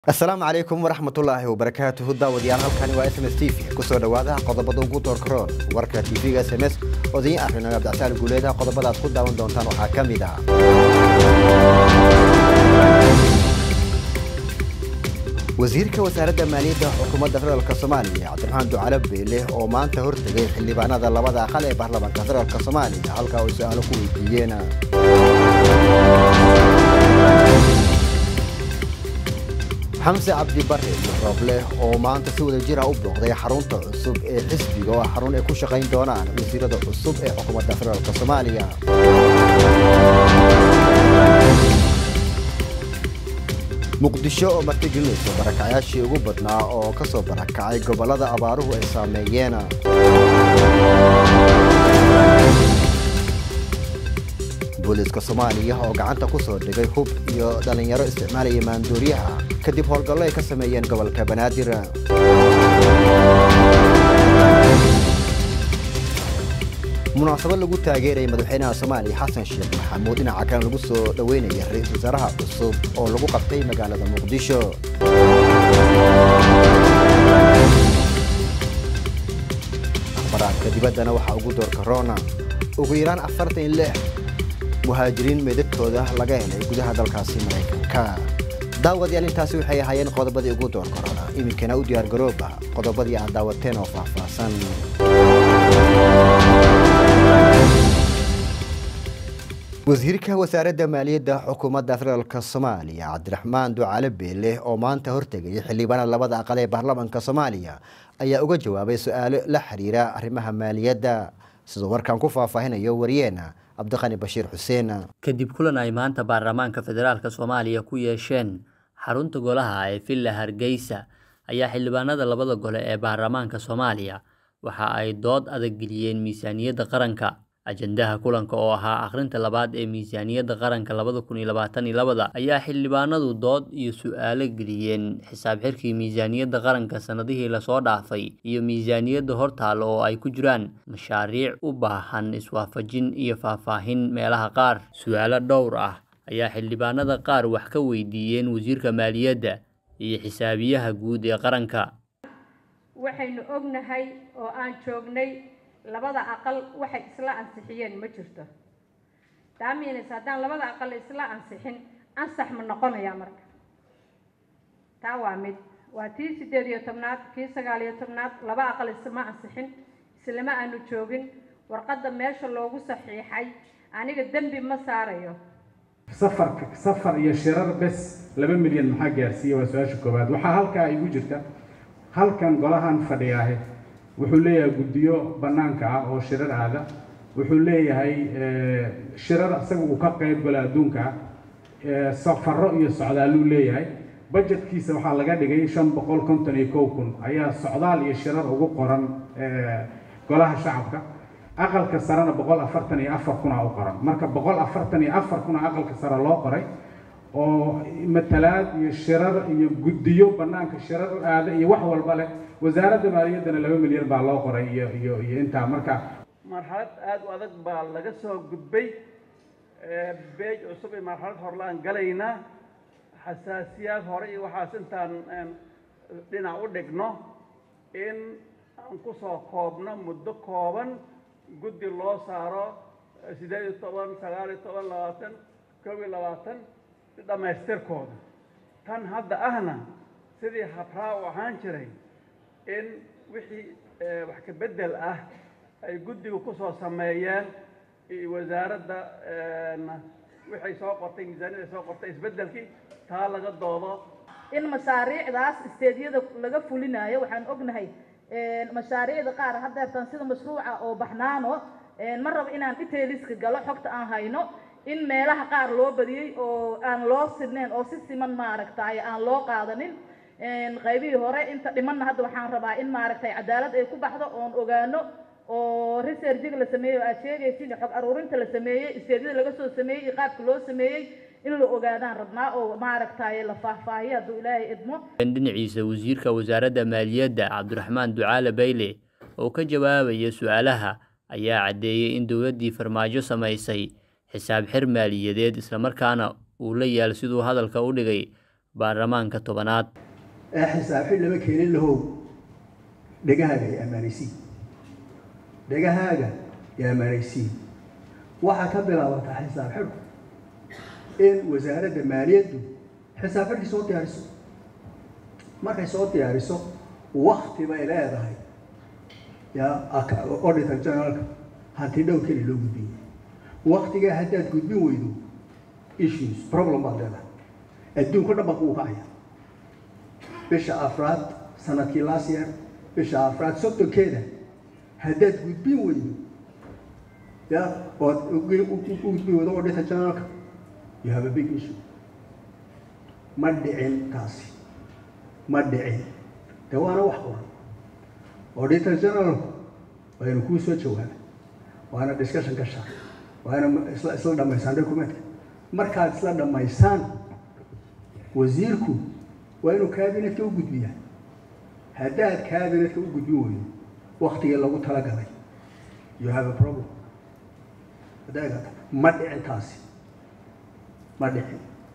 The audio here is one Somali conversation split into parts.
asalaamu calaykum waraxmatullaahi wabarakaatuhu daawadayaal halkani waa s m s t v kusoo dhowaada qodobada ugu doorkaroon warka tv-ga s m s odayin akrinayo abdicasaal guuleeda qodobada aad ku daawan doontaan waxaa ka mid ah wasiirka wasaaradda maaliyadda xukuumadda federaalk soomaaliya cabdiraxmaan ducale beele oo maanta hortegay xildhibaanada labada aqal ee baarlamaanka federaalk soomaaliya halkaa ay su-aalo ku weydiiyeen xamse cabdi bare iyo rooble oo maanta si wada jira u booqday xarunta cusub ee xisbiga oo ah xarun ay ku shaqayn doonaan wasiirada cusub ee xukuumadda federaalk soomaaliya muqdisho oo martigelinaysa barakacayaashii ugu badnaa oo ka soo barakacay gobollada abaaruhu ay saameeyeen booliiska soomaaliya oo gacanta ku soo dhigay hub iyo dhallinyaro isticmaalaya maanduuryaha kadib howlgallo ay ka sameeyeen gobolka banaadir munaasabad lagu taageerayay madaxweynaha soomaaliya xasan sheekh maxamuud dhinaca kan lagu soo dhoweynaya ra-iisul wasaaraha cusub oo lagu qabtay magaalada muqdisho akhbaraadka dibaddana waxaa ugu doorka rona ugu yaraan afartan iyo lix muhaajiriin meedadkooda laga helay gudaha dalkaasi maraykanka daawadayaal intaasi waxay ahaayeen qodobadii ugu door korona iminkana u diyaar garooba qodobadii aad daawateen oo faahfaahsan wasiirka wasaaradda maaliyadda xukuumadda federaalk soomaaliya cabdiraxmaan ducale beele oo maanta hortegayay xildhibaanada labada aqal ee baarlamaanka soomaaliya ayaa uga jawaabay su-aalo la xiriira arrimaha maaliyadda sidoo warkaan ku faahfaahinayo wariyeena cabdiqani bashiir xuseen kadib kulan ay maanta baarlamaanka federaalk soomaaliya ku yeesheen xarunta golaha ee villa hargeysa ayaa xildhibaanada labada gole ee baarlamaanka soomaaliya waxa ay dood adag geliyeen miisaaniyadda qaranka ajandaha kulanka oo ahaa akhrinta labaad ee miisaaniyadda qaranka labada kun iyo labaatan iyo labada ayaa xildhibaanadu dood iyo su-aalo geliyeen xisaab xirkii miisaaniyadda qaranka sanadihii lasoo dhaafay iyo miisaaniyadda hortaal oo ay ku jiraan mashaariic u baahan iswaafajin iyo faahfaahin meelaha qaar su-aalo dhowr ah ayaa xildhibaanada qaar wax ka weydiiyeen wasiirka maaliyadda iyo xisaabiyaha guud ee qaranka waxaynu ognahay oo aan joognay labada aqal waxay isla ansixiyeen ma jirto daamiins haddaan labada aqal isla ansixin ansax ma noqonaya marka taa waa mid waa tii sideed iyo tobnaad kii sagaal iyo tobnaad laba aqal islama ansixin islama aanu joogin warqadda meesha loogu saxiixay aniga dembi ma saarayo safarka safar iyo shirar bes laba milyan maxaa gaarsiiya waa su-aasha koowaad waxaa halkaa igu jirta halkan golahan fadhiyaahe wuxuu leeyahay guddiyo bannaanka ah oo shirar aada wuxuu leeyahay shirar isaga uu ka qayb galo adduunka ah safaro iyo socdaaluu leeyahay budgetkiisa waxaa laga dhigay shan boqol konton iyo kow kun ayaa socdaal iyo shirar ugu qoran golaha shacabka aqalka sarena boqol afartan iyo afar kuna u qoran marka boqol afartan iyo afar kuna aqalka sare loo qoray oo matalaad iyo shirar iyo guddiyo bannaanka shirar u aada iyo wax walba leh wasaaradda maaliyaddana laba milyan baa loo qoray iyo iyo iyo intaa marka marxalad aada u adag baa laga soo gudbay beej cusub iyo marxalad horlaan galaynaa xasaasiyaad hore iyo waxaas intaan dhinac u dhigno in aan kusoo koobno muddo kooban guddi loo saaro sideed iyo toban sagaal iyo toban labaatan kow iyo labaatan dhammaystirkooda tan hadda ahna sidii habraa u ahaan jiray in wixii wax ka beddel ah ay guddigu kusoo sameeyeen iyo wasaaradda waxay soo qortay miisaaniyada soo qortay isbeddelkii taa laga doodo in mashaariicdaas isteedyada laga fulinayo waxaan ognahay mashaariicda qaar haddeertan sida mashruuca oo baxnaano ma rabo inaan detailiska galo xogta aan hayno in meelaha qaar loo badiyey oo aan loo sidnayn oo si siman maaragtay aan loo qaadanin qaybihii hore inta dhimanna hadda waxaan rabaa in maaragtay cadaalad ay ku baxdo oon ogaano oo researchiga la sameeyey oo aad sheegaysin xog aruurinta la sameeyey isteedyada laga soo sameeyey iyo qaabka loo sameeyey in la ogaadaan rabnaa oo maaragtay la faahfaahiyo hadduu ilaahay idmo dhinaciisa wasiirka wasaaradda maaliyadda cabdiraxmaan ducaale bayle oo ka jawaabaya su-aalaha ayaa caddeeyey in dowladdii farmaajo samaysay xisaab xir maaliyadeed islamarkaana uu la yaal siduu hadalka u dhigay baarlamaanka tobanaad ee xisaabxid lama keenin lahow dhegahaaga ay ammaanaysiin dhegahaaga ay ammaanaysiin waxaa ka bilaabataa xisaab xidhku in wasaaradda maaliyaddu xisaab xidhkii soo diyaariso markay soo diyaariso wakti bay leedahay yaa auditor generalka hanti dhow keli loo gudbiyo waktigaa haddaad gudbin weydo issues problem baad leedahay adduunka dhan baa kugu kacaya bisha afraad sanadkii last year bisha afraad soddonkeeda haddaad gudbin weydo ya ood u gudbin weydo auditor generalka you have a big issue ma dhicin taasi ma dhicin de waana wax qoran auditor generalku waa inu kuu soo jawaaba waana discussion gashaa waana isla isla dhamaysaan documentka markaad isla dhamaysaan wasiirku waa inuu cabinetka u gudbiyaa haddaad cabinetka u gudbin weydo waktigii lagu talagalay you have a problem adeegata ma dhicin taasi ma dhicin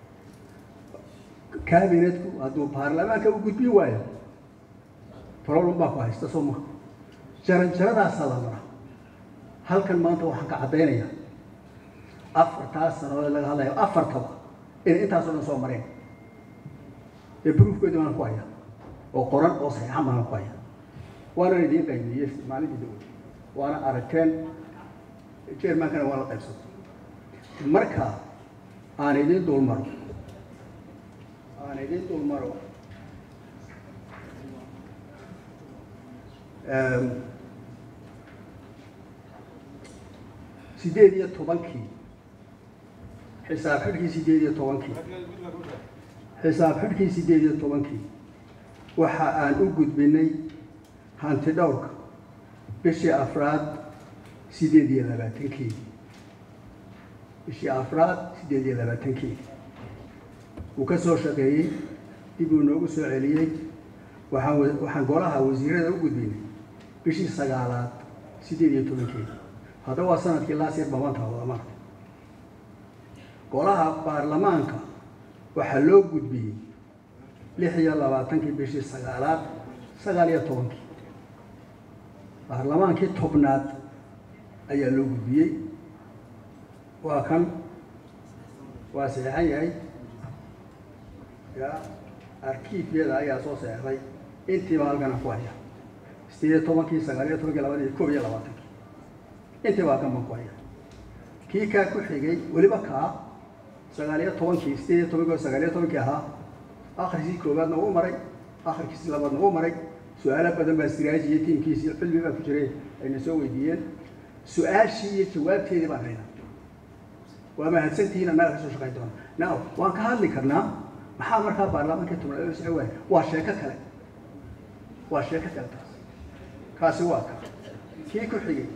cabinetku hadduu baarlamaanka u gudbin waayo problem baa ku haysta soo maha jaran jaradaasaa la maraa halkan maanta waxaan ka caddaynayaa afartaas sanadood laga hadlayo afartaba inay intaasoo dhan soo mareen ee broofkeedu baan ku haya oo qoran oo saxiixan baan ku haya waana idiin qaybiyey maalintii dawladda waana aragteen jermankana waa la qaybsatay marka aan idiin dulmaro aan idiin dulmaro sideed iyo tobankii xisaab xidhkii sideed iyo tobankii xisaab xidhkii sideed iyo tobankii waxa aan u gudbinay hanti dhowrka bishii afraad sideed iyo labaatankii bishii afraad sideed iyo labaatankii uu ka soo shaqeeyey dib uu noogu soo celiyey waxaan waxaan golaha wasiirada u gudbinay bishii sagaalaad sideed iyo tobankii haddaba waa sanadkii laasir babanta wadamada golaha baarlamaanka waxaa loo gudbiyey lix iyo labaatankii bishii sagaalaad sagaal iyo tobankii baarlamaankii tobnaad ayaa loo gudbiyey waa kan waa saxeixan yahay ya arkiifyada ayaa soo seexday intiiba halkana ku haya sideed iyo tobankii sagaal iyo tobankii labadii koob iyo labaatankii intiiba halkan baan ku haya kii kaa ku xigay weliba kaa sagaal iyo tobankii sideed iyo tobankii oo sagaal iyo tobankii ahaa akhriskii koowaadna uu maray akhrikiisii labaadna uu maray su-aalo badan baa siraaji iyo tiimkiisii xilmi baa ku jiray ayna soo weydiiyeen su-aashii iyo jawaabteedii baan haynaa waa mahadsantihiin annaga ka soo shaqayn doona now waan ka hadli karnaa maxaa markaa baarlamaankii tobnaad socon waaya waa sheeko kale waa sheeko kale taas kaasi waa ka kii ku xigay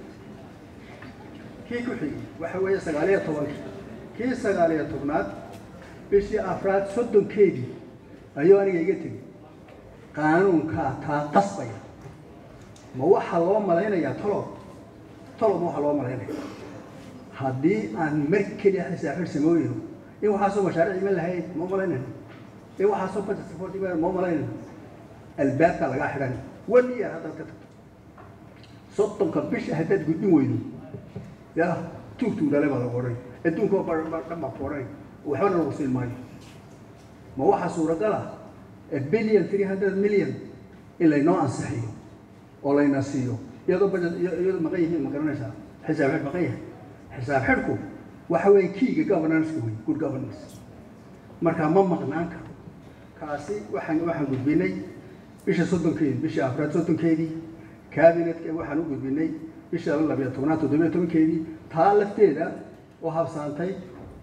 kii ku xigay waxa weeye sagaal iyo tobankii kii sagaal iyo tobnaad bishii afraad soddonkeedii ayuu aniga iga tegey qaanuunkaa taa qasbaya ma waxaa loo malaynayaa tolob tolob ma waxaa loo malaynaya haddii aan mar keliya xisaab xir samooyno in waxaasoo mashaariic iman lahayd ma malaynayno in waxaasoo budget support iman ma malaynayno albaabka lagaa xidhan one year haddaad ka tagto soddonka bisha haddaad gudbin weydo ya tuugtuu dhale baa lagu odhan adduunka dhan baa ku odhan waxbana lagu siin maayo ma waxaa suuragal ah a billion three hundred million in laynoo ansixiyo oo layna siiyo iyadoo budget iyadoo maqan yihiin ma garanaysaa xisaab xidh maqan yahay xisaab xidhku waxa weeye kiiga governance-ka wey good governance markaa ma maqnaan karo kaasi waxaan waxaan gudbinay bisha soddonkeedii bisha afraad soddonkeedii cabinetka waxaan u gudbinay bisha labiyo tobnaad toddobiyo tobankeedii taa lafteeda oo habsaantay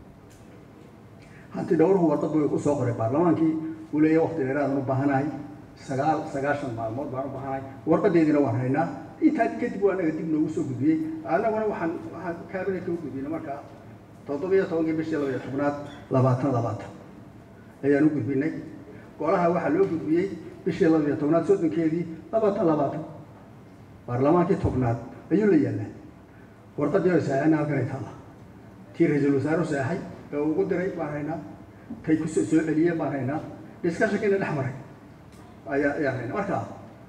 hanti dhowruhu warqad buu usoo qoray baarlamaankii uu leeyahay waqti dheeraadaan u baahanahay sagaal sagaashan maalmood baan u baahanahay warqadeediina waan haynaa intaa kadib waa anaga dib noogu soo gudbiyey annaguna waxaan waxaan cabinetka u gudbinay markaa toddobiyo tobankii bishii labiyo tobnaad labaatan labaatan ayaan u gudbinay golaha waxaa loo gudbiyey bishii labiyo tobnaad soddonkeedii labaatan labaatan baarlamaankii tobnaad ayuu la yaallaa warqadii oo saexayna halkan ay taalla tii ra-iisul wasaaru seexay ee uu ugu diray baan haynaa tay ku soo celiyeen baan haynaa discussionkiina dhex maray ayaa ayaa hayna marka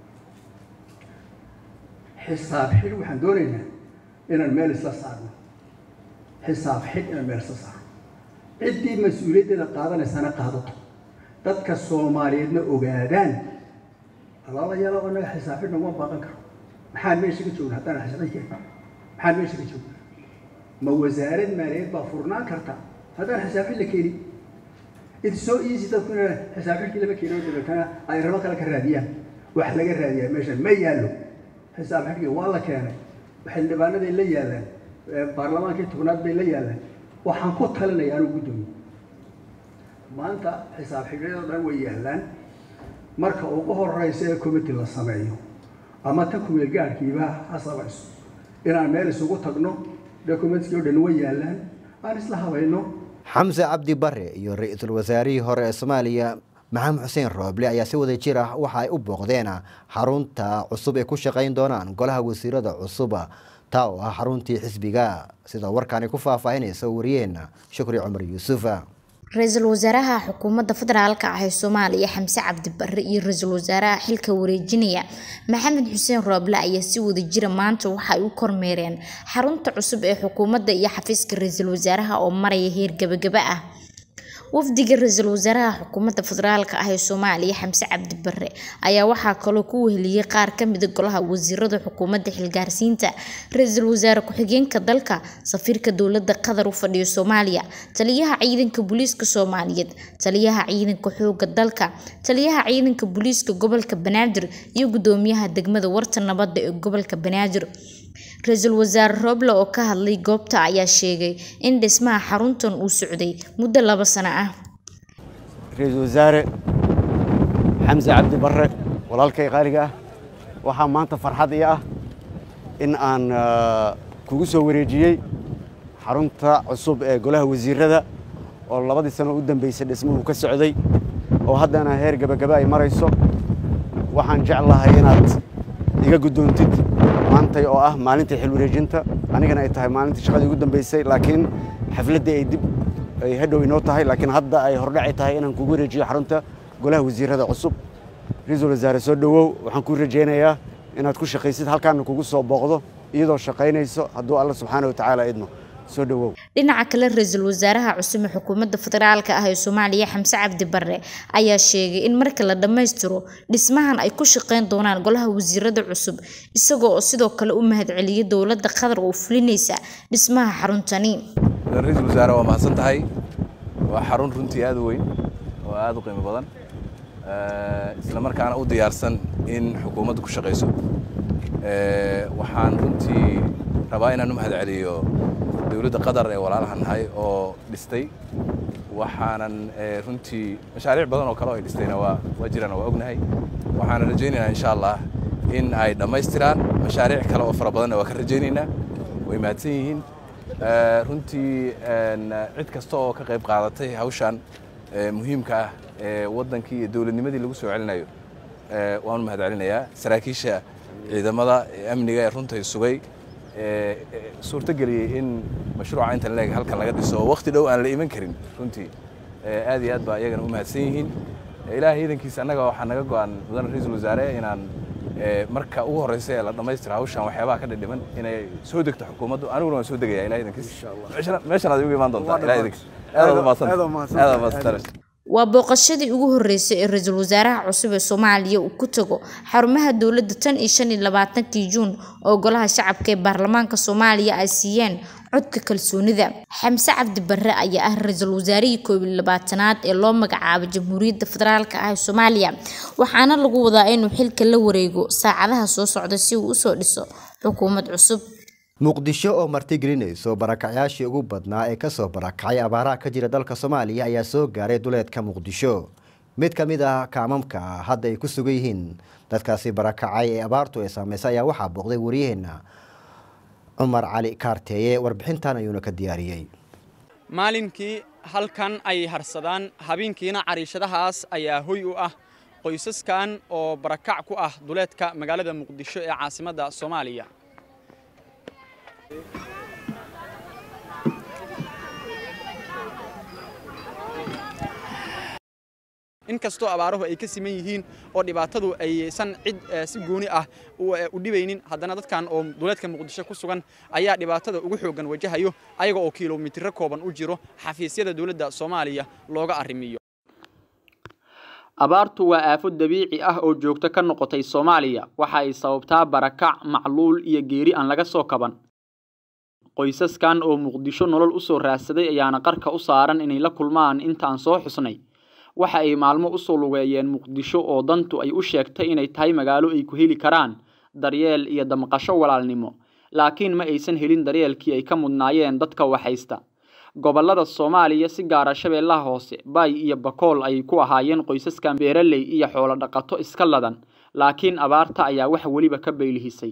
xisaab xidh waxaan doonaynaa inaan meel isla saarno xisaab xidh inaan meel isla saarno ciddii mas-uuliyaddeeda qaadanaysana qaadato dadka soomaaliyeedna ogaadaan alaalayaala oo naga xisaab xidh naguma baaqan karo maxaan meesha ka joogna haddaan xisaab xidh keenin maxaan meesha ka joogna ma wasaarad maaliyadeed baa furnaan karta haddaan xisaab xidh la keenin it's so easy dadku inay xisaab xidhkii lama keenin dabeetana ay rabo kale ka raadiyaan wax laga raadiyaa meeshan ma yaallo xisaab xidhkii waa la keenay xildhibaanaday la yaalaan baarlamaankii tobnaad bay la yaalaan waxaan ku talinaya anuu guddoomiye maanta xisaab xidhyadoo dhan way yaalaan marka ugu horeysa ee committee la sameeyo ama tan kumeel gaadhkiiba ha samayso inaan meel isugu tagno documentskii oo dhan way yaalaan aan isla habayno xamse cabdi bare iyo ra-iisul wasaarihii hore ee soomaaliya maxamed xuseen rooble ayaa si wada jir ah waxa ay u booqdeen xarunta cusub ay ku shaqayn doonaan golaha wasiirada cusub taa oo ah xaruntii xisbiga sida warkaani ku faahfaahinaysa wariyeena shukri cumar yuusuf ra-iisul wasaaraha xukuumadda federaalka ah ee soomaaliya xamse cabdi bare iyo ra-iisul wasaaraha xilka wareejinaya maxamed xuseen rooble ayaa si wada jira maanta waxa ay u kormeereen xarunta cusub ee xukuumadda iyo xafiiska ra-iisul wasaaraha oo maraya heer gabagaba ah wafdiga ra-iisul wasaaraha xukuumadda federaalka ah ee soomaaliya xamse cabdi bare ayaa waxaa kaloo ku weheliyey qaar kamida golaha wasiirada xukuumadda xilgaarsiinta ra-iisul wasaare ku-xigeenka dalka safiirka dowlada qatar u fadhiyo soomaaliya taliyaha ciidanka booliiska soomaaliyeed taliyaha ciidanka xooga dalka taliyaha ciidanka booliiska gobolka banaadir iyo gudoomiyaha degmada warta nabadda ee gobolka banaadir ra-iisul wasaare rooble oo ka hadlay goobta ayaa sheegay in dhismaha xaruntan uu socday muddo laba sano ah ra-iisul wasaare xamse cabdi bare walaalkay qaaliga ah waxaa maanta farxad ii ah in aan kugu soo wareejiyey xarunta cusub ee golaha wasiirada oo labadii sano u dambeysay dhismuhu ka socday oo haddana heer gabagaba ay marayso waxaan jeclahay inaad iga guddoontid maantay oo ah maalintii xil wareejinta anigana ay tahay maalintii shaqadii ugu dambeysay laakiin xafladdii ay dib ay hadhow inoo tahay laakiin hadda ay hordhaci tahay inaan kugu wareejiyo xarunta golaha wasiirada cusub ra-iisul wasaare soo dhowow waxaan kuu rajaynayaa inaad ku shaqaysid halkaana kugu soo booqdo iyadoo shaqaynayso hadduu alla subxaana wa tacaala idmo soo dhowow dhinaca kale ra-iisul wasaaraha cusub ee xukuumadda federaalka ah ee soomaaliya xamse cabdi bare ayaa sheegay in marka la dhammaystiro dhismahan ay ku shaqayn doonaan golaha wasiirada cusub isagoo oo sidoo kale u mahadceliyay dowladda qatar oo fulinaysa dhismaha xaruntani ra-iisul wasaare waa mahadsan tahay waa xarun runtii aad u weyn oo aad u qiimo badan isla markaana u diyaarsan in xukuumaddu ku shaqayso waxaan runtii rabaa inaan u mahadceliyo dowladda qatar ee walaalahan nahay oo dhistay waxaanan runtii mashaariic badan oo kale oo ay dhistayna waa waa jiraan waa ognahay waxaanan rajaynaynaa insha allah in ay dhammaystiraan mashaariic kale oo fara badanna waa ka rajaynaynaa way mahadsan yihiin runtii cid kasta oo ka qayb qaadatay hawshan muhiimka ah ee waddankii iyo dowladnimadii lagu soo celinayo waanu mahadcelinayaa saraakiisha ciidamada amniga ee runtai sugay suurtageliyey in mashruuca intan leeg halkan laga dhiso oo waqti dhow aan la iman karin runtii aad iyo aad baa iyagana u mahadsan yihiin ilaahay iidankiisa annaga waxaa naga go-an mudane ra-iisul wasaare inaan marka ugu horreysa ee la dhammaystiro hawshan waxyaabaha ka dhidhiman inay soo degto xukuumaddu aniguna waan soo degaya ilahay iidankiisa meeshan aad igu imaan doontaa ilahay iidankiisa aad umaadsanta aad umaadsanta waa booqashadii ugu horeysay ee ra-iisul wasaaraha cusub ee soomaaliya uu ku tago xarumaha dowladda tan iyo shan iyo labaatankii juun oo golaha shacabka ee baarlamaanka soomaaliya ay siiyeen codka kalsoonida xamse cabdi bare ayaa ah ra-iisul wasaarihii koob iyo labaatanaad ee loo magacaabay jamhuuriyadda federaalk ah ee soomaaliya waxaana lagu wadaa inuu xilka la wareego saacadaha soo socda si uu usoo dhiso xukuumad cusub muqdisho oo martigelinayso barakacyaashii ugu badnaa ee kasoo barakacay abaaraha ka jira dalka soomaaliya ayaa soo gaaray duleedka muqdisho mid ka mid ah kaamamka hadda ay ku sugan yihiin dadkaasi barakacay ee abaartu ay saameysay ayaa waxaa booqday waryaheena cumar cali kaarteeye warbixintan ayuuna ka diyaariyey maalinkii halkan ay harsadaan habeenkiina cariishadahaas ayaa hoy u ah qoysaskan oo barakac ku ah duleedka magaalada muqdisho ee caasimadda soomaaliya inkastoo abaaruhu ay ka siman yihiin oo dhibaatadu aysan cid si gooni ah u dhibaynin haddana dadkan oo duleedka muqdisho ku sugan ayaa dhibaatada ugu xooggan wajahayo ayaga oo kilomitiro kooban u jiro xafiisyada dowladda soomaaliya looga arrimiyo abaartu waa aafo dabiici ah oo joogto ka noqotay soomaaliya waxa ay sababtaa barakac macluul iyo geeri aan laga soo kaban qoysaskan oo muqdisho nolol u soo raadsaday ayaana qarka u saaran inay la kulmaan intaan soo xusnay waxa ay maalmo usoo lugeeyeen muqdisho oo dantu ay u sheegtay inay tahay magaalo ay ku heli karaan daryeel iyo damqasho walaalnimo laakiin ma aysan helin daryeelkii ay ka mudnaayeen dadka waxhaysta gobollada soomaaliya si gaara shabeellaha hoose baay iyo bakool ayay ku ahaayeen qoysaskan beeraley iyo xoolo dhaqato iska ladan laakiin abaarta ayaa wax weliba ka baylihisay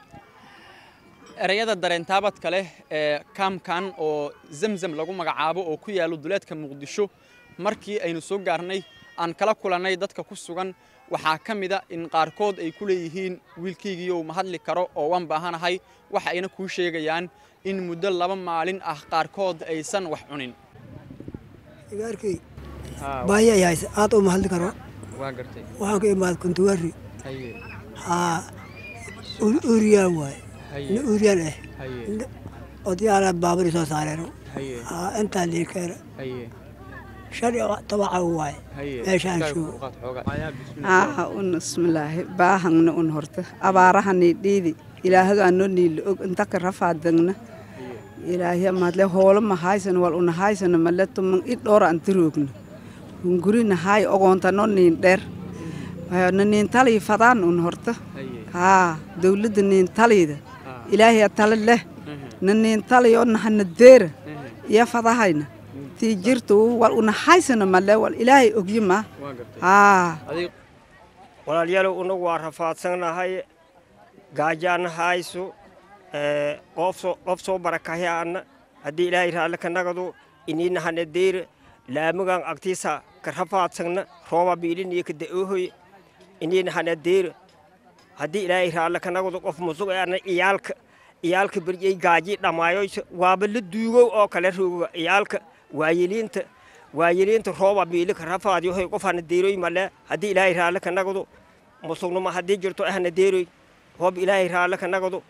ereyada dareentaabadka leh ee kaamkan oo zamzam lagu magacaabo oo ku yaalo duleedka muqdisho markii aynu soo gaarnay aan kala kulannay dadka ku sugan waxaa ka mid a in qaarkood ay ku leeyihiin wiilkaygiiyow ma hadli karo oo waan baahanahay waxa ayna kuu sheegayaan in muddo laba maalin ah qaarkood aysan wax cunin igaarkay baahi ay hayse aad uma hadli karo waxaan ka imaad kuntuwari haa uuriyaan waaye nin uuriyaan ah odayaala baaburi soo saareen haa intaa liikeena shan iyo tobaca waaye meeshaan joogo aaha un bismillaahi baahangna un horta abaarahani dhiidi ilaahadu anoo niila og intaka rafaadagna ilaahiya madle hoolo mahaysana wal unahaysana male tuman i dhoora antiroogna hunguri nahaay ogoontanoo niin dheer na niin talii fadaan un horta haa dawladda niin taliida ilaahiya tale leh na niin taliyoo nahana deera iyo fadahayna tii jirtu wal unahaysana male wal ilaahay ogyima haa walaalyaalow unagu waa rafaadsannahay gaajaana hayso qof soo barakahyaana haddii ilaahay raalle ka nagado iniina hana deyra laamigan agtiisa ka rafaadsanna rooba biiliniyo ka da'oohoy iniina hana deyra haddii ilaahay raalle ka nagado qof musug ana iyaalka iyaalka berjey gaaji dhammaayoysa waaba la duugow oo kale rooga iyaalka waayeliinta waayeliinta rooba biili ka rafaadyohoy qof hana deyroy male haddii ilaahay raalle ka nagado musugnuma haddii jirto ahna deyroy hoob ilaahay raalle ka nagado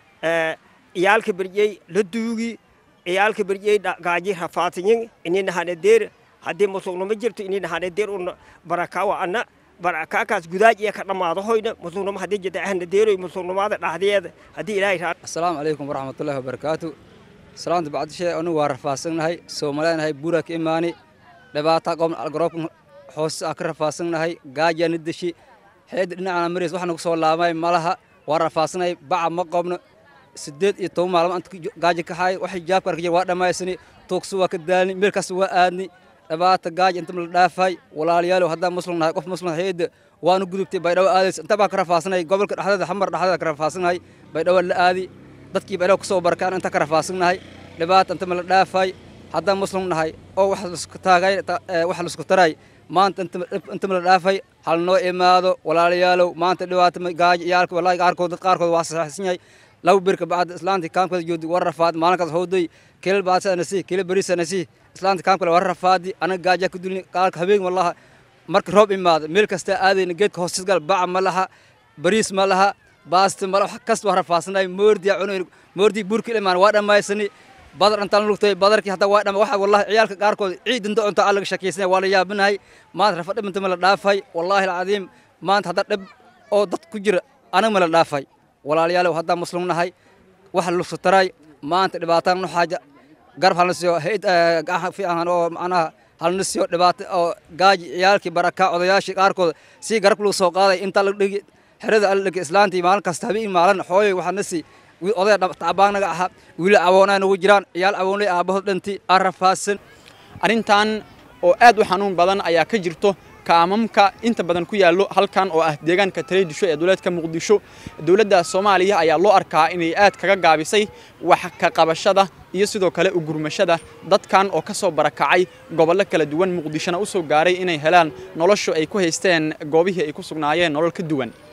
iyaalka berjey la duugi iyaalka berjey gaaji rafaadsanyin inina hana deer haddii musugnuma jirto inina hana deer una barakawa ana barakakaas gudaaj iyo ka dhammaado hoyna musugnuma haddii jirta ahna deeroy musugnumaada dhaxdeeda haddii ilaahay raalle assalaamu calaykum waraxmatullaahi wabarakaatu salaanta bacdishe anu waa rafaadsannahay soomaaleenahay buuraa ka imaani dhibaata qobna algaroobka hoose aan ka rafaadsannahay gaajaana deshi xeedda dhinacana marays waxaa nagu soo laabmay malaha waa rafaadsannahay baca ma qobno sideed iyo toban maalmo anta gaaja ka haay waxay jaabka arkajir waa dhammaysani tuugsu waa ka daalni meelkaas waa aadni dhibaata gaaja inta la dhaafay walaalayaalow haddaan muslim nahay qof muslim hayada waanu gudubtay baydhabo aadaysa inta baa ka rafaadsanay gobolka dhexdeeda xamar dhexdeeda ka rafaadsannahay baydhabo la aadi dadkii baydhabo kusoo barkaan inta ka rafaadsannahay dhibaata inta ma la dhaafay haddaan muslim nahay oo wax laisku taagay wax laisku taray maanta inta ma la dhaafay hal noo imaado walaalayaalow maanta dhibaata gaaja iyaalka wallahi qaarkood dad qaarkood waa saxsan yahay laba birka bacda islaanta kaamkada joogdi war rafaad maalinkaas howday kelal baasanasi kelal berisanasi islaanta kaamkale war rafaadi anaga gaaja ku dulni qaalka habeen wallaha marka roob imaado meel kasta aadayna geedka hoostiis gal baca ma laha bariis ma laha baasta ma laha wax kasta waa rafaadsanay moordiya cunay moordi burka imaan waa dhammaysani badar intaan lugtay badarkii hadda waa dhama waxa wallahi ciyaalka qaarkood ciid inta cunta aan laga shakaysanay waa la yaabinahay maanta rafa dhib inta ma la dhaafay wallaahi alcadiim maanta hadda dhib oo dad ku jira anaga ma la dhaafay walaalayaalow haddaan muslim nahay waxa lugsu taray maanta dhibaataan nu xaaja garab halna siiyo hayd fiican oo macnaha halna siiyo dhibaato oo gaaji ciyaalkii baraka odayaashii qaarkood si garab lagu soo qaaday inta la dhigi xerada alla dhigi islaantii maalin kasta habeen maalin xooyay waxaa na sii odaya tacbaanaga ahaa wiili awoonaa nagu jiraan ciyaal awoonay aabahood dhantii aan rafaadsan arrintan oo aad u xanuun badan ayaa ka jirto kaamamka inta badan ku yaallo halkan oo ah deegaanka taleedisho ee dowladka muqdisho dowladda soomaaliya ayaa loo arkaa inay aad kaga gaabisay wax ka qabashada iyo sidoo kale ugurmashada dadkan oo ka soo barakacay gobollo kala duwan muqdishona u soo gaaray inay helaan noloshu ay ku haysteen goobihii ay ku sugnaayeen nolol ka duwan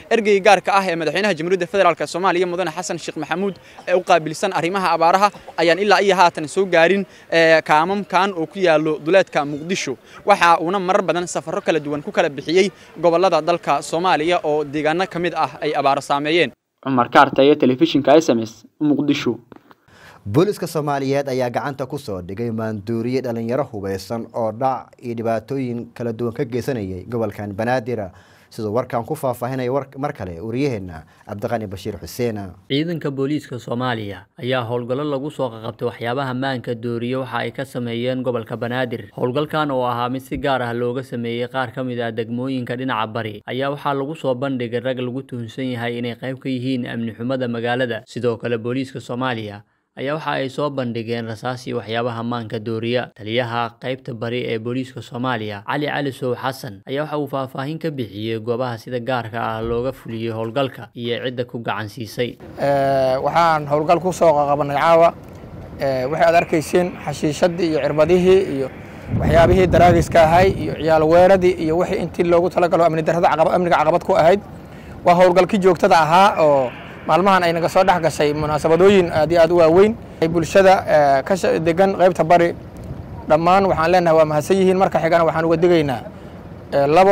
ergeyga gaarka ah ee madaxweynaha jamhuuriyadda federaalk soomaaliya mudane xasan sheekh maxamuud ee u qaabilsan arrimaha abaaraha ayaan ilaa iyo haatan soo gaarin kaamamkan oo ku yaalo duleedka muqdisho waxa uuna marar badan safarro kala duwan ku kala bixiyey gobollada dalka soomaaliya oo deegaano ka mid ah ay abaaro saameeyeen cumar kaartaya telefishinka s m s muqdisho booliska soomaaliyeed ayaa gacanta ku soo dhigay maanduuriye dhalinyaro hubeysan oo dhac iyo dhibaatooyin kala duwan ka geysanayay gobolkan banaadir siduu warkan ku faahfaahinaya mar kale wariyaheena cabdiqani bashiir xuseen ciidanka booliiska soomaaliya ayaa howlgallo lagu soo qaqabtay waxyaabaha maanka dooriye waxa ay ka sameeyeen gobolka banaadir howlgalkan oo ahaa mid si gaar ah looga sameeyey qaar ka mid ah degmooyinka dhinaca bari ayaa waxaa lagu soo bandhigay rag lagu tuhunsan yahay inay qayb ka yihiin amni xumada magaalada sidoo kale booliiska soomaaliya ayaa waxa ay soo bandhigeen rasaas iyo waxyaabaha maanka dooriya taliyaha qaybta bari ee booliiska soomaaliya cali cali sow xasan ayaa waxa uu faahfaahin ka bixiyey goobaha sida gaarka ah looga fuliyey howlgalka iyo cidda ku gacan siisay waxaan howlgal ku soo qaqabanay caawa waxay aad arkayseen xashiishadii iyo cirbadihii iyo waxyaabihii daraagiska ahay iyo ciyaal weeradii iyo wixii intii loogu talagalo amni darrada amniga caqabad ku ahayd waa howlgalkii joogtada ahaa oo maalmahan ay naga soo dhex gashay munaasabadooyin aad iyo aad u waaweyn bulshada ka degan qaybta bari dhammaan waxaan leenahay waa mahadsan yihiin marka xigana waxaan uga digaynaa labo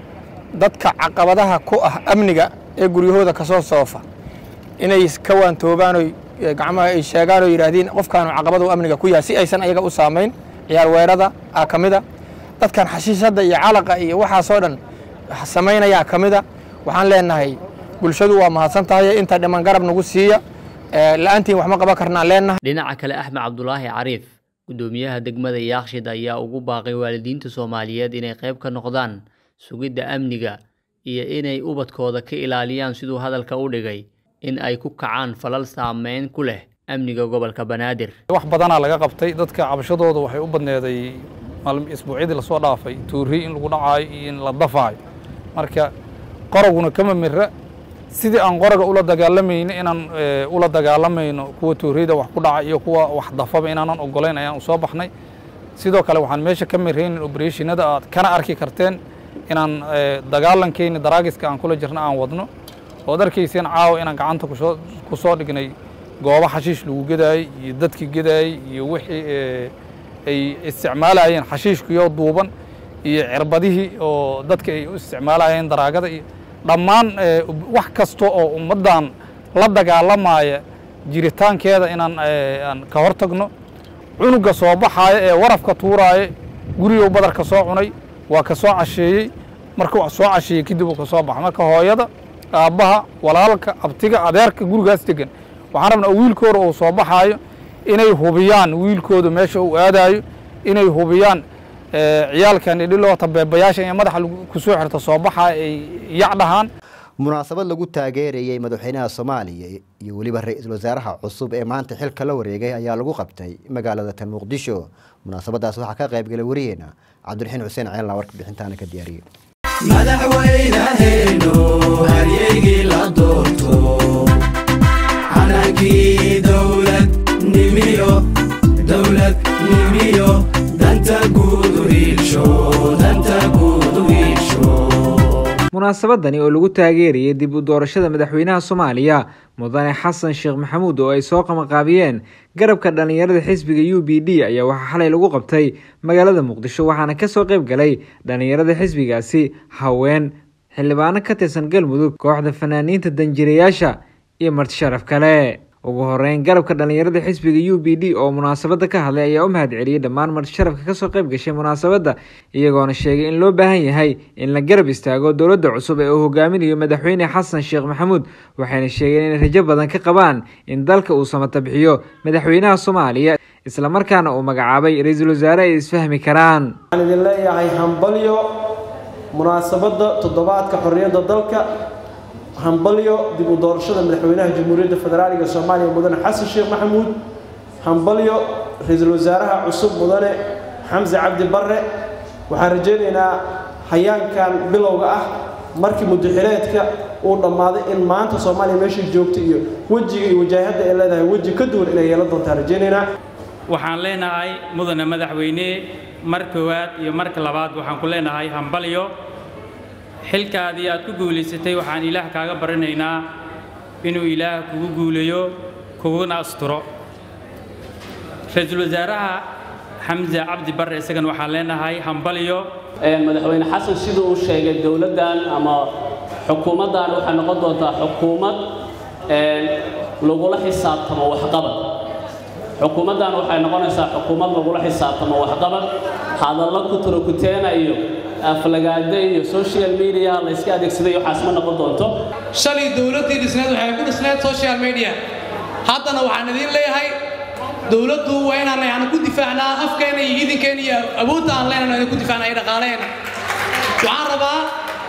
dadka caqabadaha ku ah amniga ee guryahooda kasoo soofa inay ka waantoobaan oy gacmaha ay sheegaan oo yidhaahdeen qofkaanu caqabadu amniga ku yahay si aysan ayaga u saamayn ciyaar weerada aa ka mida dadkan xashiishadda iyo calaqa iyo waxaasoo dhan samaynayaa ka mida waxaan leenahay bulshadu waa mahadsan tahay inta dhiman garab nagu siiya la-aantiin wax ma qaban karnaan leenahay dhinaca kale axmed cabdulaahi cariif guddoomiyaha degmada yaakshid ayaa ugu baaqay waalidiinta soomaaliyeed inay qayb ka noqdaan sugidda amniga iyo inay ubadkooda ka ilaaliyaan siduu hadalka u dhigay in ay ku kacaan falal saameyn ku leh amniga gobolka banaadir wax badanaa laga qabtay dadka cabashadooda waxay u badneeday isbuucyadii lasoo dhaafay tuuri in lagu dhacaayo iyo in la dafaayo marka qoraguna kama mira sidii aan qoraga ula dagaalamayno inaan ula dagaalamayno kuwa tuuriyada wax ku dhaca iyo kuwa wax dafaba inaanan ogolayn ayaan usoo baxnay sidoo kale waxaan meesha ka miraynin obereshinada aad kana arki karteen inaan dagaalankeeni daraagiska aan kula jirna aan wadno ood arkayseen caawa inaan gacanta kusoo ku soo dhignay goobo xashiish lagu gedaayey iyo dadki gedaayey iyo wixii ay isticmaalayeen xashiishkiyoo duuban iyo cirbadihii oo dadka ay u isticmaalayeen daraagada iyo dhammaan wax kasta oo ummaddan la dagaalamaya jiritaankeeda inaan aan ka hor tagno cunuga soo baxaaya ee warafka tuuraaya gurigow badarka soo cunay waa ka soo casheeyey marka wax soo casheeyey kadib uu ka soo baxa marka hooyada aabbaha walaalka abtiga adeerka gurigaas degan waxaan rabnaa wiilkooda uu soo baxaayo inay hubiyaan wiilkooda meesha uu aadaayo inay hubiyaan ciyaalkan idhiloota beebayaasha ee madaxa kusoo xirta soo baxa ay yacdhahaan munaasabad lagu taageerayey madaxweynaha soomaaliya iyo weliba ra-iisul wasaaraha cusub ee maanta xilka la wareegay ayaa lagu qabtay magaalada tan muqdisho munaasabadaas waxaa ka qaybgalay wariyeena cabdiraxiin xuseen ceelna warka bixintaana ka diyaariyey madaxweynaheenu haryeygii la doorto calankii dowlad nimiyo dowlad nimiyo danta guudu hiilsho danta guudu hiilsho munaasabadani oo lagu taageerayay dib u doorashada madaxweynaha soomaaliya mudane xasan sheekh maxamuud oo ay soo qamaqaabiyeen garabka dhallinyarada xisbiga u b d ayaa waxaa xalay lagu qabtay magaalada muqdisho waxaana kasoo qayb galay dhallinyarada xisbigaasi haween xildhibaano ka tirsan galmudug kooxda fanaaniinta danjirayaasha iyo marti sharaf kale ugu horeyn garabka dhallinyarada xisbiga u b d oo munaasabada ka hadlay ayaa u mahad celiyey dhammaan marti sharafka kasoo qayb gashay munaasabadda iyagoona sheegay in loo baahan yahay in la garab istaago dowladda cusub ee uu hogaaminayo madaxweyne xasan sheekh maxamuud waxayna sheegeen inay rajo badan ka qabaan in dalka uu samata bixiyo madaxweynaha soomaaliya islamarkaana uu magacaabay ra-iisul wasaare ay isfahmi karaan waxaan idin leeyahay hambalyo munaasabadda toddobaadka xorriyadda dalka hambalyo dib u doorashada madaxweynaha jamhuuriyadda federaaliga soomaaliya mudane xasan sheekh maxamuud hambalyo ra-iisul wasaaraha cusub mudane xamse cabdi barre waxaan rajaynaynaa hayaankan bilowga ah markii mudaxireedka uu dhammaaday in maanta soomaaliya meeshay joogta iyo wejiga iyo wajaahadda ay leedahay weji ka duwan inay yeelan doontaan rajaynaynaa waxaan leenahay mudane madaxweyne mar koowaad iyo marka labaad waxaan ku leenahay hambalyo xilkaadii aad ku guulaysatay waxaan ilaah kaaga baranaynaa inuu ilaah kugu guuleeyo kuguna asturo ra-iisul wasaaraha xamse cabdi barre isagana waxaan leenahay hambalyo madaxweyne xasan siduu uu sheegay dowladdan ama xukuumaddan waxay noqon doontaa xukuumad lagula xisaabtamo waxqabad xukuumaddan waxay noqonaysaa xukuumad lagula xisaabtamo waxqabad hadallo ku turokuteena iyo aflagaade iyo social media la iska adeegsaday waxaas ma noqon doonto shalay dowladdii dhisneed waxay ku dhisneed social media haddana waxaan idiin leeyahay dowladdu waa inaan yani ku difaacnaa afkeena iyo idinkeena iyo awoodda aan leenano idin ku difaacnaa iyo dhaqaaleena waxaan rabaa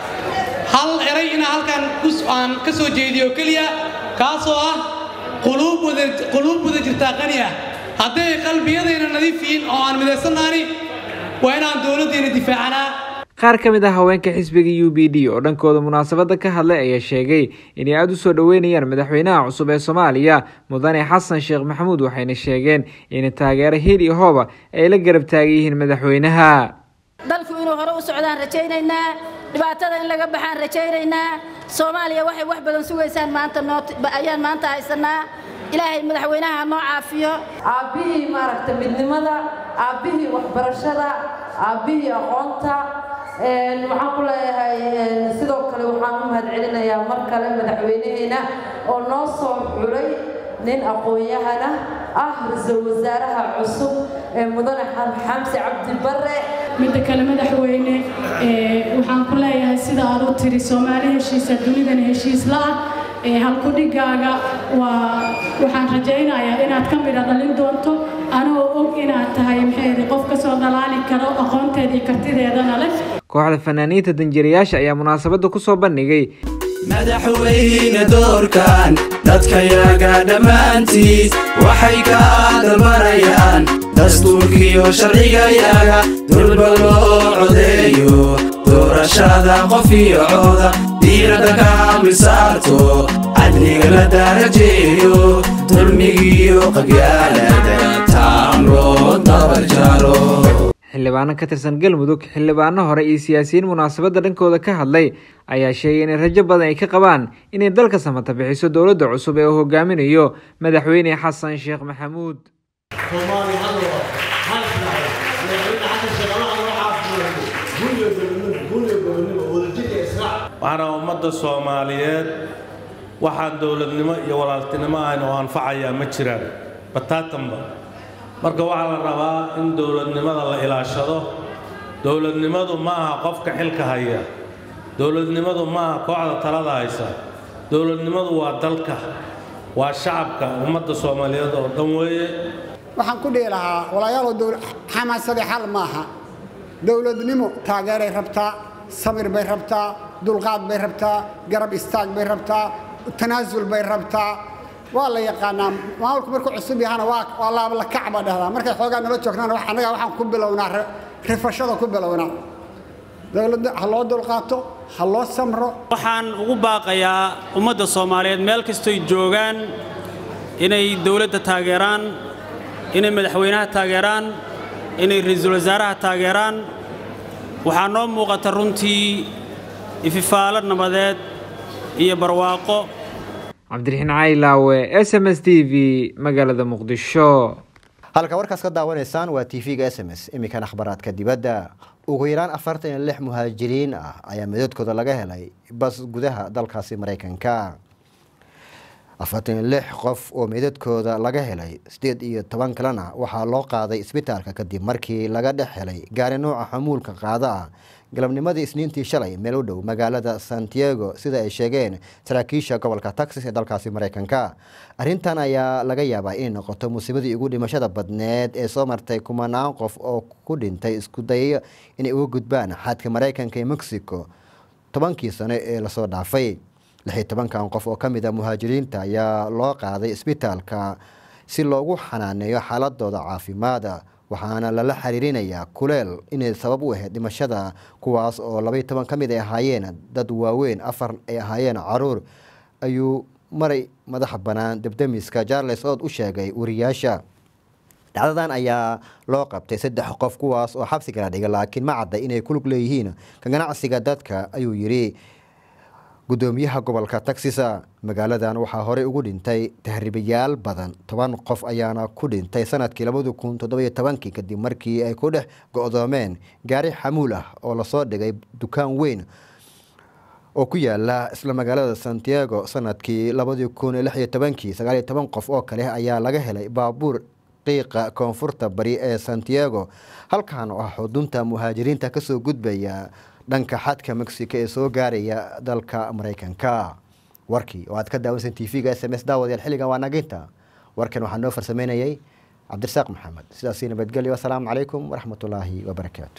hal eray inaan halkan aan ka soo jeediyo keliya kaasoo ah quluub wada quluub wada jirtaa qani ah hadday qalbiyadayna nadiif yihiin oo aan midaysannaani waa inaan dowladdeena difaacanaa qaar ka mid ah haweenka xisbiga u b d oo dhankooda munaasabadda ka hadlay ayaa sheegay inay aada u soo dhoweynayaan madaxweynaha cusub ee soomaaliya mudane xasan sheekh maxamuud waxayna sheegeen in taageero hiil iyo hooba ay la garab taagan yihiin madaxweynaha dalku inuu hore u socdaan rajaynaynaa dhibaatada in laga baxaan rajaynaynaa soomaaliya waxay wax badan sugaysaan maanta ayaan maanta haysanaa ilaahay madaxweynaha noo caafiyo aabbihii maaragta midnimada aabbihii waxbarashada aabbihii aqoonta waxaan ku leeyahay sidoo kale waxaan u mahadcelinayaa mar kale madaxweynaheena oo noo soo xulay nin aqoon-yahana ah ra-iisul wasaaraha cusub ee mudane xamse cabdi barre midda kale madaxweyne waxaan ku leeyahay sida aad u tiri soomaali heshiisa dunidan heshiis la-ah halkudhigaaga waa waxaan rajaynayaa inaad ka midha dhalin doonto anoo og inaad tahay maxay qof kasoo dhalaali karo aqoonteeda iyo kartideedana leh kooxda fanaaniinta danjirayaasha ayaa munaasabadda ku soo bandhigay madaxweyne doorkan dadkayaga dhammaantiis waxay ka dalbanayaan dastuurkiyo sharcigayaga durba loo codeeyo doorashada qof iyo cooda diiradda ka misaarto cadliga la darajeeyo dulmigiyo qabyaalada taam loo dabarjaro xildhibaano ka tirsan galmudug xildhibaano hore iyo siyaasiyiin munaasabadda dhankooda ka hadlay ayaa sheegay inay rajo badan ay ka qabaan inay dalka samata bixiso dowladda cusub ee uu hogaaminayo madaxweyne xasan sheekh maxamuud waxaana ummadda soomaaliyeed waxaan dowladnimo iyo walaaltinimo ahayn oo anfacayaa ma jiraan bataatanba marka waxaa la rabaa in dowladnimada la ilaashado dowladnimadu ma aha qofka xilka haya dowladnimadu ma aha kooxda talada haysa dowladnimadu waa dalka waa shacabka ummadda soomaaliyeed oo dhan weeye waxaan ku dhihi lahaa walaalayaalow xamaasadi xal maaha dowladnimo taageeray rabtaa sabir bay rabtaa dulqaad bay rabtaa garab istaag bay rabtaa tanaasul bay rabtaa waa la yaqaanaa maamulku markuu cusub yahana waa laablakac baa dhahdaa markay xoogaa nala joognaana annaga waxaan ku bilownaa rifashada ku bilownaa dowladda ha loo dulqaato ha loo samro waxaan ugu baaqayaa ummadda soomaaliyeed meel kastoy joogaan inay dowladda taageeraan inay madaxweynaha taageeraan inay ra-iisul wasaaraha taageeraan waxaa noo muuqata runtii ififaalo nabadeed iyo barwaaqo cabdiraxiin caylaawe s m s t v magaalada muqdisho halka warkaas ka daawanaysaan waa t v-ga s m s iminkan akhbaraadka dibadda ugu yaraan afartan iyo lix muhaajiriin ah ayaa midadkooda laga helay bas gudaha dalkaasi maraykanka afartan iyo lix qof oo meydadkooda laga helay sideed iyo toban kalena waxaa loo qaaday isbitaalka kadib markii laga dhex helay gaari nooca xamuulka qaada ah galabnimadii isniintii shalay meel u dhow magaalada santiago sida ay sheegeen saraakiisha gobolka texas ee dalkaasi maraykanka arrintan ayaa laga yaabaa inay noqoto musiibadii ugu dhimashada badneed ee soo martay kumanaan qof oo ku dhintay isku dayyo inay uga gudbaan xadka maraykanka ee mexico tobankii sano ee lasoo dhaafay lixii tobankan qof oo ka mid a muhaajiriinta ayaa loo qaaday isbitaalka si loogu xanaaneeyo xaaladooda caafimaada waxaana lala xiriirinayaa kuleel inay sabab u ahayd dhimashada kuwaas oo labaiy toban ka mid ay ahaayeen dad waaweyn afar ay ahaayeen caruur ayuu maray madaxa bannaan debdemiska charles ood u sheegay wariyaasha dhacdadan ayaa loo qabtay saddex qof kuwaas oo xabsiga la dhigay laakiin ma cadda inay ku lug leeyihiin ka ganacsiga dadka ayuu yidhi gudoomiyaha gobolka taxisa magaaladan waxaa horey ugu dhintay tahriibayaal badan toban qof ayaana ku dhintay sanadkii labadi kun toddobiyo tobankii kadib markii ay ku dhex go-doomeen gaari xamuul ah oo lasoo dhigay dukaan weyn oo ku yaala isla magaalada santiago sanadkii labadii kun lix iyo tobankii sagaaliyo toban qof oo kale ayaa laga helay baabuur qiiqa koonfurta bari ee santiago halkan oo ah xudunta muhaajiriinta kasoo gudbaya dhanka xadka mexico ee soo gaaraya dalka maraykanka warkii oo aad ka daawansan t v-ga s m s daawadayaal xilligan waa naginta warkan waxaa noo farsameynayay cabdirasaaq maxamed sidaasi nabadgelyo asalaamu calaykum waraxmatullaahi wabarakaatu